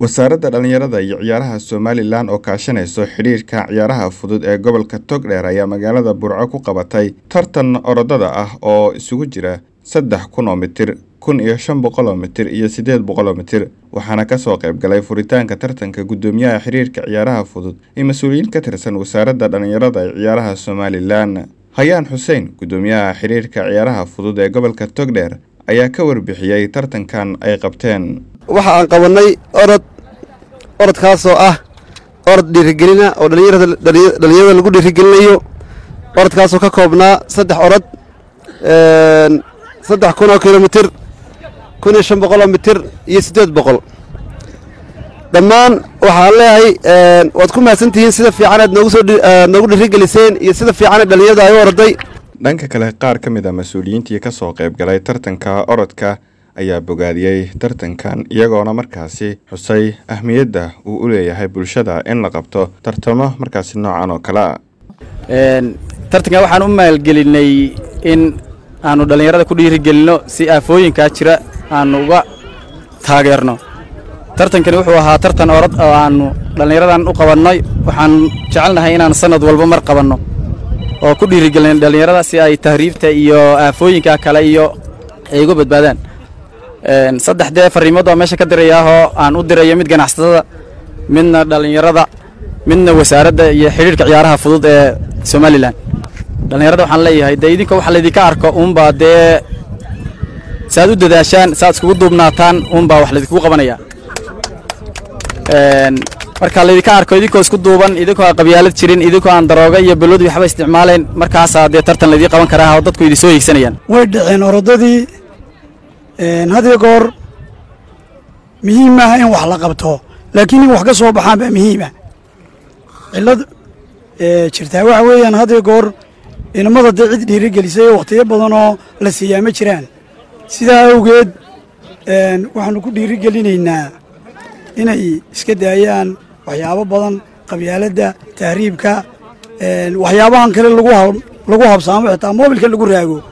wasaaradda dhallinyarada iyo ciyaaraha somalilan oo kaashanayso xidhiirka ciyaaraha fudud ee gobolka togdheer ayaa magaalada burco ku qabatay tartan orodada ah oo isugu jira saddex kun oo mitir kun iyo shan boqol oo mitir iyo siddeed boqol oo mitir waxaana kasoo qayb galay furitaanka tartanka guddoomiyaha xidhiirka ciyaaraha fudud iyo mas-uuliyiin ka tirsan wasaaradda dhallinyarada ee ciyaaraha somalilan hayaan xuseen guddoomiyaha xidhiirka ciyaaraha fudud ee gobolka togdheer ayaa ka warbixiyey tartankan ay qabteen waxa aan qabannay orod orodkaasoo ah orod dhiirigelina oo dhalinyarada lagu dhiirigelinayo orodkaasoo ka koobnaa saddex orod saddex kun oo kilomitir kun iyo shan boqoloo mitir iyo siddeed boqol dhammaan waxaan leeyahay waad ku mahadsan tihiin sida fiicanaad noogu soo noogu dhiirigeliseen iyo sida fiicanaad dhalinyarada ay u orday dhanka kale qaar ka mid a mas-uuliyiintii ka soo qayb galay tartanka orodka ayaa bogaadiyey tartankan iyagoona markaasi xusay ahmiyadda uu u leeyahay bulshada in la qabto tartamo markaasi noocan oo kale a tartankan waxaan u maalgelinay in aanu dhallinyarada ku dhiirigelinno si aafooyinkaa jira aanu uga taageerno tartankani wuxuu ahaa tartan orod oo aannu dhallinyaradan u qabannay waxaan jecelnahay inaan sannad walba mar qabanno oo ku dhiirigelin dhallinyarada si ay tahriibta iyo aafooyinka kale iyo ay uga badbaadaan saddex dee farriimood baa meesha ka dirayaahoo aan u dirayo mid ganacsatada midna dhallinyarada midna wasaaradda iyo xidhiirka ciyaaraha fudud ee somalilan dhallinyarada waxaan leeyahay dee idinka waxa laydinka arko uunbaa dee saaad u dadaashaan saaad iskugu duubnaataan uunbaa wax laydinkugu qabanaya marka laydinka arko idinkoo isku duuban idinkoo aan qabyaalad jirin idinkoo aan darooga iyo balodi waxba isticmaalayn markaasaa dee tartan laydii qaban karaa oo dadku idin soo hiigsanayaan way dhaceen orodadii hadiyo goor muhiim maaha in wax la qabto laakiin in wax ka soo baxaan baa muhiima cillad jirtaa waxa weeyaan hadiyo goor inamada dee cid dhiirigelisay oo wakhtiyo badanoo la siiyaa ma jiraan sidaa awgeed waxaannu ku dhiirigelinaynaa inay iska daayaan waxyaabo badan qabyaaladda tahriibka waxyaabahan kale lagu habsaamo xitaa moobilka lagu raago